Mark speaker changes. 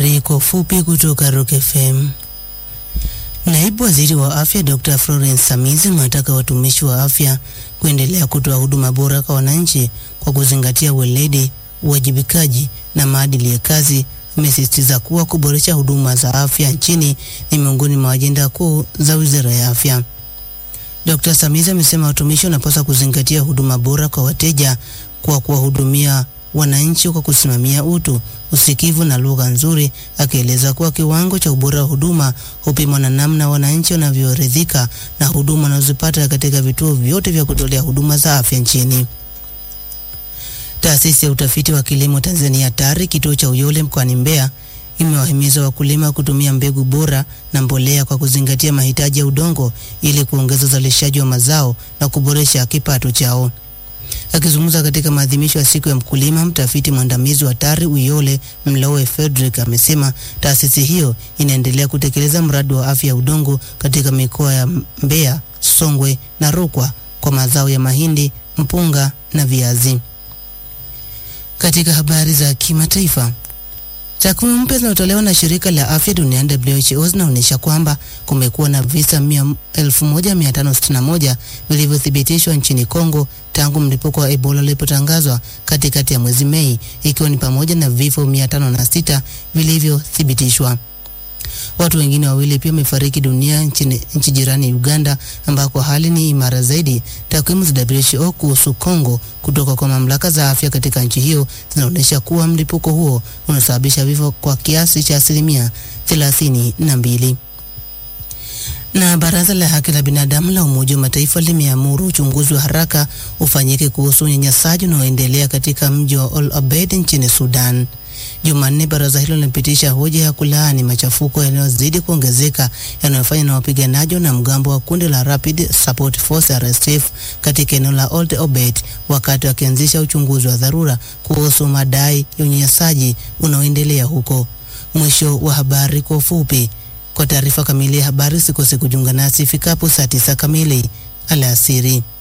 Speaker 1: Habari kwa ufupi kutoka Rock FM. Naibu Waziri wa Afya Dr. Florence Samizi amewataka watumishi wa afya kuendelea kutoa huduma bora kwa wananchi kwa kuzingatia weledi, uwajibikaji na maadili ya kazi. Amesisitiza kuwa kuboresha huduma za afya nchini ni miongoni mwa ajenda kuu za Wizara ya Afya. Dr. Samizi amesema watumishi wanapaswa kuzingatia huduma bora kwa wateja kwa kuwahudumia wananchi kwa kusimamia utu, usikivu na lugha nzuri, akieleza kuwa kiwango cha ubora wa huduma hupimwa na namna wananchi wanavyoridhika na huduma wanazopata katika vituo vyote vya kutolea huduma za afya nchini. Taasisi ya utafiti wa kilimo Tanzania TARI kituo cha Uyole mkoani Mbeya imewahimiza wakulima kutumia mbegu bora na mbolea kwa kuzingatia mahitaji ya udongo ili kuongeza uzalishaji wa mazao na kuboresha kipato chao. Akizungumza katika maadhimisho ya siku ya mkulima, mtafiti mwandamizi wa TARI Uyole Mlowe Frederick amesema taasisi hiyo inaendelea kutekeleza mradi wa afya ya udongo katika mikoa ya Mbeya, Songwe na Rukwa kwa mazao ya mahindi, mpunga na viazi. Katika habari za kimataifa, takwimu mpya zinazotolewa na shirika la afya duniani WHO zinaonyesha kwamba kumekuwa na visa 1561 vilivyothibitishwa nchini Kongo tangu mlipuko wa Ebola ulipotangazwa katikati ya mwezi Mei, ikiwa ni pamoja na vifo 506 vilivyothibitishwa. Watu wengine wawili pia wamefariki dunia nchini nchi jirani Uganda, ambako hali ni imara zaidi. Takwimu za WHO kuhusu Kongo kutoka kwa mamlaka za afya katika nchi hiyo zinaonyesha kuwa mlipuko huo unasababisha vifo kwa kiasi cha asilimia thelathini na mbili. Na Baraza la Haki la Binadamu la Umoja wa Mataifa limeamuru uchunguzi wa haraka ufanyike kuhusu unyanyasaji unaoendelea katika mji wa Al Obeid nchini Sudan. Jumanne, baraza hilo limepitisha hoja ya kulaani machafuko yanayozidi kuongezeka yanayofanywa na wapiganaji na mgambo wa kundi la Rapid Support Force RSF katika eneo la Old Obeid, wakati wakianzisha uchunguzi wa dharura kuhusu madai ya unyanyasaji unaoendelea huko. Mwisho wa habari kwa ufupi. Kwa taarifa kamili ya habari, sikose kujiunga nasi ifikapo saa tisa kamili alasiri.